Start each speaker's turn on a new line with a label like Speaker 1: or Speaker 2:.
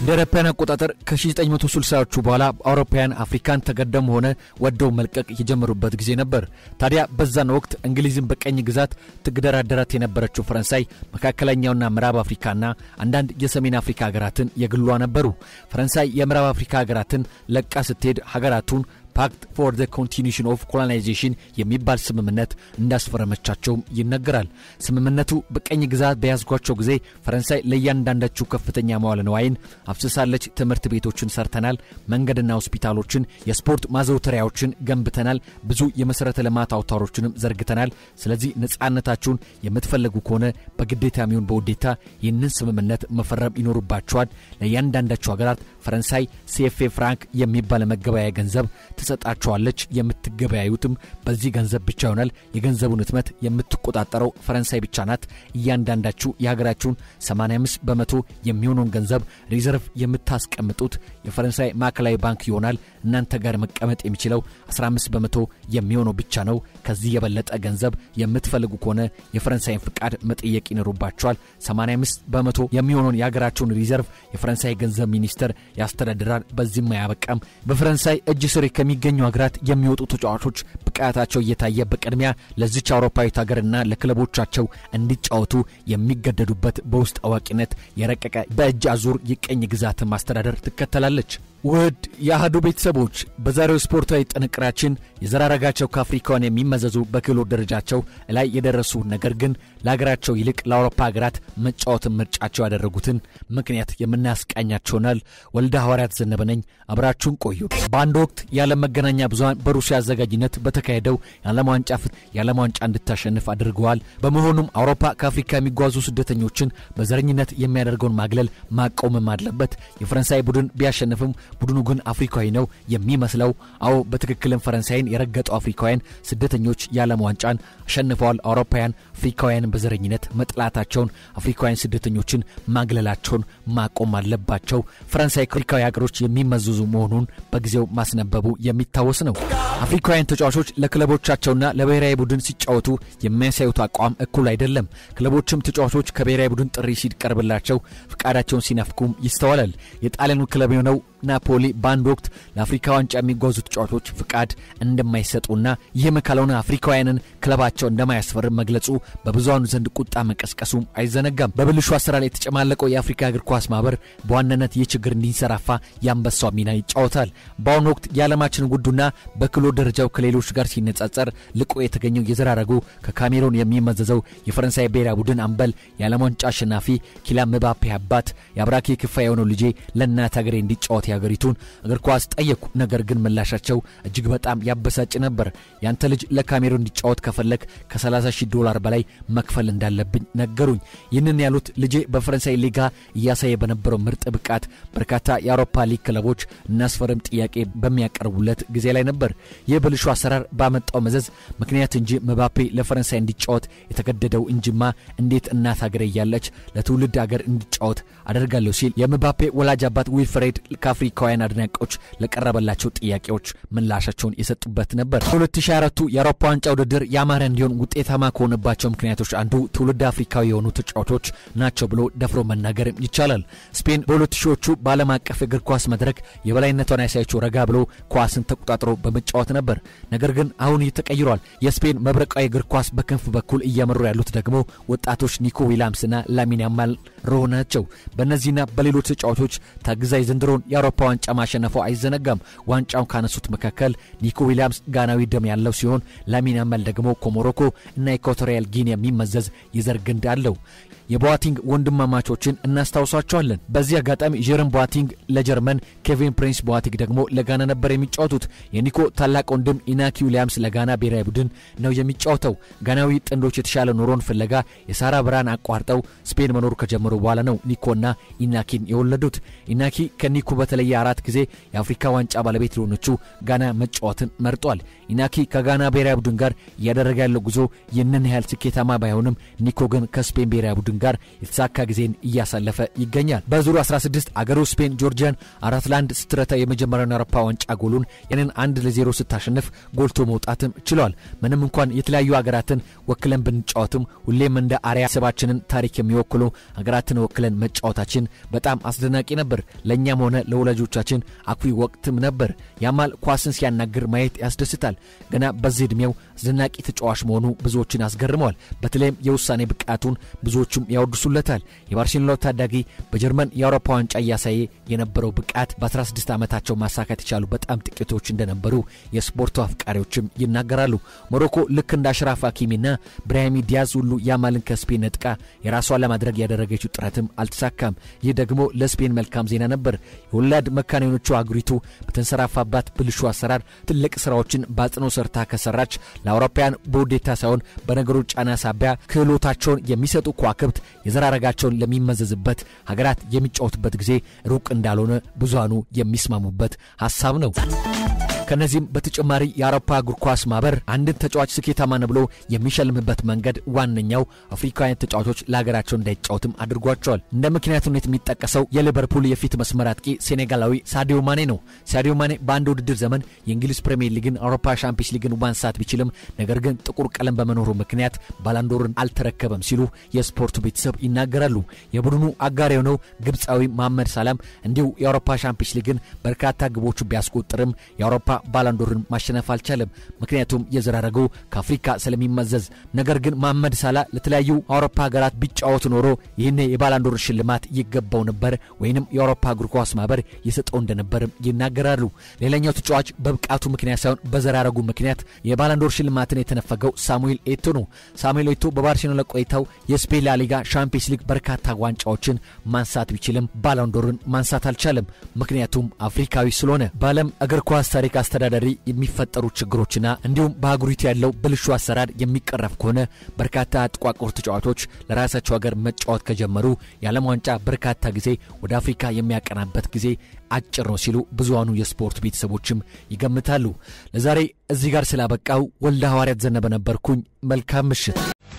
Speaker 1: እንደ አውሮፓውያን አቆጣጠር ከ1960ዎቹ በኋላ አውሮፓውያን አፍሪካን ተገደም ሆነ ወደው መልቀቅ የጀመሩበት ጊዜ ነበር። ታዲያ በዛን ወቅት እንግሊዝን በቀኝ ግዛት ትግደራደራት የነበረችው ፈረንሳይ መካከለኛውና ምዕራብ አፍሪካና አንዳንድ የሰሜን አፍሪካ ሀገራትን የግሏ ነበሩ። ፈረንሳይ የምዕራብ አፍሪካ ሀገራትን ለቃ ስትሄድ ሀገራቱን ፓክት ፎር ዘ ኮንቲኒሽን ኦፍ ኮሎናይዜሽን የሚባል ስምምነት እንዳስፈረመቻቸውም ይነገራል። ስምምነቱ በቀኝ ግዛት በያዝጓቸው ጊዜ ፈረንሳይ ለእያንዳንዳችሁ ከፍተኛ መዋለ ንዋይን አፍስሳለች። ትምህርት ቤቶችን ሰርተናል፣ መንገድና ሆስፒታሎችን፣ የስፖርት ማዘውተሪያዎችን ገንብተናል፣ ብዙ የመሠረተ ልማት አውታሮችንም ዘርግተናል። ስለዚህ ነፃነታችሁን የምትፈልጉ ከሆነ በግዴታ የሚሆን በውዴታ ይህንን ስምምነት መፈረም ይኖሩባቸዋል። ለእያንዳንዳቸው ሀገራት ፈረንሳይ ሲኤፍኤ ፍራንክ የሚባል መገበያያ ገንዘብ ትሰጣቸዋለች። የምትገበያዩትም በዚህ ገንዘብ ብቻ ይሆናል። የገንዘቡን ህትመት የምትቆጣጠረው ፈረንሳይ ብቻ ናት። እያንዳንዳችሁ የሀገራችሁን 85 በመቶ የሚሆነውን ገንዘብ ሪዘርቭ የምታስቀምጡት የፈረንሳይ ማዕከላዊ ባንክ ይሆናል። እናንተ ጋር መቀመጥ የሚችለው 15 በመቶ የሚሆነው ብቻ ነው። ከዚህ የበለጠ ገንዘብ የምትፈልጉ ከሆነ የፈረንሳይን ፍቃድ መጠየቅ ይኖሩባቸዋል። 85 በመቶ የሚሆነውን የሀገራችሁን ሪዘርቭ የፈረንሳይ ገንዘብ ሚኒስቴር ያስተዳድራል። በዚህም አያበቃም። በፈረንሳይ እጅ ስር ከሚገኙ ሀገራት የሚወጡ ተጫዋቾች ብቃታቸው እየታየ በቅድሚያ ለዚች አውሮፓዊት ሀገርና ለክለቦቻቸው እንዲጫወቱ የሚገደዱበት በውስጥ አዋቂነት የረቀቀ በእጅ አዙር የቀኝ ግዛትን ማስተዳደር ትከተላለች። ውድ የአህዱ ቤተሰቦች በዛሬው ስፖርታዊ ጥንቅራችን የዘራረጋቸው ከአፍሪካውያን የሚመዘዙ በክህሎት ደረጃቸው ላይ የደረሱ ነገር ግን ለሀገራቸው ይልቅ ለአውሮፓ ሀገራት መጫወትን ምርጫቸው ያደረጉትን ምክንያት የምናስቃኛቸውናል። ወልደ ሐዋርያት ዘነበ ነኝ። አብራችሁን ቆዩ። በአንድ ወቅት የዓለም መገናኛ ብዙኃን በሩሲያ አዘጋጅነት በተካሄደው የዓለም ዋንጫ ፍት የዓለም ዋንጫ እንድታሸንፍ አድርገዋል። በመሆኑም አውሮፓ ከአፍሪካ የሚጓዙ ስደተኞችን በዘረኝነት የሚያደርገውን ማግለል ማቆምም አለበት። የፈረንሳይ ቡድን ቢያሸንፍም ቡድኑ ግን አፍሪካዊ ነው የሚመስለው። አዎ በትክክልም ፈረንሳይን የረገጡ አፍሪካውያን ስደተኞች የዓለም ዋንጫን አሸንፈዋል። አውሮፓውያን አፍሪካውያንን በዘረኝነት መጥላታቸውን፣ አፍሪካውያን ስደተኞችን ማግለላቸውን ማቆም አለባቸው። ፈረንሳይ ከአፍሪካዊ ሀገሮች የሚመዘዙ መሆኑን በጊዜው ማስነበቡ የሚታወስ ነው። አፍሪካውያን ተጫዋቾች ለክለቦቻቸውና ለብሔራዊ ቡድን ሲጫወቱ የሚያሳዩት አቋም እኩል አይደለም። ክለቦችም ተጫዋቾች ከብሔራዊ ቡድን ጥሪ ሲቀርብላቸው ፍቃዳቸውን ሲነፍኩም ይስተዋላል። የጣሊያኑ ክለብ የሆነው ናፖሊ በአንድ ወቅት ለአፍሪካ ዋንጫ የሚጓዙ ተጫዋቾች ፍቃድ እንደማይሰጡና ይህም ካልሆነ አፍሪካውያንን ክለባቸው እንደማያስፈርም መግለጹ በብዙሃኑ ዘንድ ቁጣ መቀስቀሱም አይዘነጋም። በብልሹ አሰራር የተጨማለቀው የአፍሪካ እግር ኳስ ማህበር በዋናነት ይህ ችግር እንዲንሰራፋ የአንበሳው ሚና ይጫወታል። በአሁኑ ወቅት የዓለማችን ውዱና በክህሎት ደረጃው ከሌሎች ጋር ሲነጻጸር ልቆ የተገኘው የዘራረጉ ከካሜሮን የሚመዘዘው የፈረንሳይ ብሔራዊ ቡድን አምበል የዓለም ዋንጫ አሸናፊ ኪሊያን ምባፔ አባት የአብራኬ ክፋይ የሆነው ልጄ ለእናት ሀገሬ እንዲጫወት የሀገሪቱን እግር ኳስ ጠየቁ። ነገር ግን ምላሻቸው እጅግ በጣም ያበሳጭ ነበር። ያንተ ልጅ ለካሜሮን እንዲጫወት ከፈለግ ከ30 ሺህ ዶላር በላይ መክፈል እንዳለብኝ ነገሩኝ። ይህንን ያሉት ልጄ በፈረንሳይ ሊጋ እያሳየ በነበረው ምርጥ ብቃት በርካታ የአውሮፓ ሊግ ክለቦች እናስፈርም ጥያቄ በሚያቀርቡለት ጊዜ ላይ ነበር። ይህ ብልሹ አሰራር ባመጣው መዘዝ ምክንያት እንጂ ምባፔ ለፈረንሳይ እንዲጫወት የተገደደው እንጂማ እንዴት እናት ሀገር እያለች ለትውልድ ሀገር እንዲጫወት አደርጋለሁ ሲል የምባፔ ወላጅ አባት ዊልፍሬድ ከአፍሪካውያን አድናቂዎች ለቀረበላቸው ጥያቄዎች ምላሻቸውን የሰጡበት ነበር። በ2024 የአውሮፓ ዋንጫ ውድድር ያማረ እንዲሆን ውጤታማ ከሆነባቸው ምክንያቶች አንዱ ትውልድ አፍሪካዊ የሆኑ ተጫዋቾች ናቸው ብሎ ደፍሮ መናገርም ይቻላል። ስፔን በሁለት ሺዎቹ በዓለም አቀፍ የእግር ኳስ መድረክ የበላይነቷን ያሳየችው ረጋ ብሎ ኳስን ተቆጣጥሮ በመጫወት ነበር። ነገር ግን አሁን ይህ ተቀይሯል። የስፔን መብረቃዊ እግር ኳስ በክንፍ በኩል እያመሩ ያሉት ደግሞ ወጣቶች ኒኮ ዊሊያምስና ላሚን ያማል ሮህ ናቸው። በእነዚህና በሌሎች ተጫዋቾች ታግዛ የዘንድሮን የአውሮፓ ዋንጫ ማሸነፉ አይዘነጋም። ዋንጫውን ካነሱት መካከል ኒኮ ዊሊያምስ ጋናዊ ደም ያለው ሲሆን ላሚን ያማል ደግሞ ከሞሮኮ እና ኢኳቶሪያል ጊኒ የሚመዘዝ የዘር ግንድ አለው። የቦዋቲንግ ወንድማማቾችን እናስታውሷቸዋለን። በዚህ አጋጣሚ ጀረም ቦዋቲንግ ለጀርመን፣ ኬቪን ፕሪንስ ቦዋቲንግ ደግሞ ለጋና ነበር የሚጫወቱት። የኒኮ ታላቅ ወንድም ኢናኪ ዊሊያምስ ለጋና ብሔራዊ ቡድን ነው የሚጫወተው። ጋናዊ ጥንዶች የተሻለ ኑሮን ፍለጋ የሳራ ብርሃን አቋርጠው ስፔን መኖር ከጀመሩ በኋላ ነው ኒኮና ኢናኪን የወለዱት። ኢናኪ ከኒኮ በተለየ በተለየ አራት ጊዜ የአፍሪካ ዋንጫ ባለቤት ለሆነችው ጋና መጫወትን መርጧል። ኢናኪ ከጋና ብሔራዊ ቡድን ጋር እያደረገ ያለው ጉዞ ይህንን ያህል ስኬታማ ባይሆንም ኒኮ ግን ከስፔን ብሔራዊ ቡድን ጋር የተሳካ ጊዜን እያሳለፈ ይገኛል። በዙሩ 16 አገሩ ስፔን ጆርጂያን አራት ለአንድ ስትረታ የመጀመሪያውን የአውሮፓ ዋንጫ ጎሉን ያንን አንድ ለዜሮ ስታሸንፍ ጎልቶ መውጣትም ችሏል። ምንም እንኳን የተለያዩ ሀገራትን ወክለን ብንጫወትም ሁሌም እንደ አርያ ስባችንን ታሪክ የሚወክሉ ሀገራትን ወክለን መጫወታችን በጣም አስደናቂ ነበር። ለእኛም ሆነ ለወላጆቻችን አኩሪ ወቅትም ነበር። ያማል ኳስን ሲያናግር ማየት ያስደስታል። ገና በዚህ ዕድሜው አስደናቂ ተጫዋች መሆኑ ብዙዎችን አስገርመዋል። በተለይም የውሳኔ ብቃቱን ብዙዎቹም ያወድሱለታል። የባርሴሎናው ታዳጊ በጀርመን የአውሮፓ ዋንጫ እያሳየ የነበረው ብቃት በ16 ዓመታቸው ማሳካት የቻሉ በጣም ጥቂቶች እንደነበሩ የስፖርቱ አፍቃሪዎችም ይናገራሉ። ሞሮኮ ልክ እንደ አሽራፍ ሀኪሚና ብራሂሚ ዲያዝ ሁሉ ያማልን ከስፔን ነጥቃ የራሷን ለማድረግ ያደረገችው ጥረትም አልተሳካም። ይህ ደግሞ ለስፔን መልካም ዜና ነበር። የወላድ መካን የሆነችው አገሪቱ በተንሰራፋባት ብልሹ አሰራር ትልቅ ስራዎችን በአጽኖ ሰርታ ከሰራች ለአውሮፓውያን በውዴታ ሳይሆን በነገሮች ጫና ሳቢያ ክህሎታቸውን የሚሰጡ ከዋክብት የዘራረጋቸውን ለሚመዘዝበት ሀገራት የሚጫወቱበት ጊዜ ሩቅ እንዳልሆነ ብዙሃኑ የሚስማሙበት ሀሳብ ነው። ከነዚህም በተጨማሪ የአውሮፓ እግር ኳስ ማህበር አንድን ተጫዋች ስኬታማ ነው ብሎ የሚሸልምበት መንገድ ዋነኛው አፍሪካውያን ተጫዋቾች ለሀገራቸው እንዳይጫወትም አድርጓቸዋል። እንደ ምክንያትነት የሚጠቀሰው የሊቨርፑል የፊት መስመር አጥቂ ሴኔጋላዊ ሳዲዮ ማኔ ነው። ሳዲዮ ማኔ በአንድ ውድድር ዘመን የእንግሊዝ ፕሪምየር ሊግን፣ አውሮፓ ሻምፒዮንስ ሊግን ማንሳት ቢችልም ነገር ግን ጥቁር ቀለም በመኖሩ ምክንያት ባላንዶርን አልተረከበም ሲሉ የስፖርቱ ቤተሰብ ይናገራሉ። የቡድኑ አጋር የሆነው ግብፃዊ መሐመድ ሳላም እንዲሁ የአውሮፓ ሻምፒዮንስ ሊግን በርካታ ግቦቹ ቢያስቆጥርም የአውሮፓ ባላንዶርን ማሸነፍ አልቻለም። ምክንያቱም የዘራረገው ከአፍሪካ ስለሚመዘዝ። ነገር ግን መሐመድ ሳላ ለተለያዩ አውሮፓ ሀገራት ቢጫወት ኖሮ ይህን የባላንዶር ሽልማት ይገባው ነበር ወይንም የአውሮፓ እግር ኳስ ማህበር የሰጠው እንደነበርም ይናገራሉ። ሌላኛው ተጫዋች በብቃቱ ምክንያት ሳይሆን በዘራረጉ ምክንያት የባላንዶር ሽልማትን የተነፈገው ሳሙኤል ኤቶ ነው። ሳሙኤል ኤቶ በባርሴሎና ቆይታው የስፔን ላሊጋ፣ ሻምፒየንስ ሊግ በርካታ ዋንጫዎችን ማንሳት ቢችልም ባላንዶርን ማንሳት አልቻለም። ምክንያቱም አፍሪካዊ ስለሆነ በዓለም እግር ኳስ ታሪክ አስተዳዳሪ የሚፈጠሩ ችግሮችና እንዲሁም በአህጉሪቱ ያለው ብልሹ አሰራር የሚቀረፍ ከሆነ በርካታ ጥቋቁር ተጫዋቾች ለራሳቸው ሀገር መጫወት ከጀመሩ የዓለም ዋንጫ በርካታ ጊዜ ወደ አፍሪካ የሚያቀናበት ጊዜ አጭር ነው ሲሉ ብዙሃኑ የስፖርት ቤተሰቦችም ይገምታሉ። ለዛሬ እዚህ ጋር ስላበቃው ወልደ ሐዋርያት ዘነበ ነበርኩኝ። መልካም ምሽት።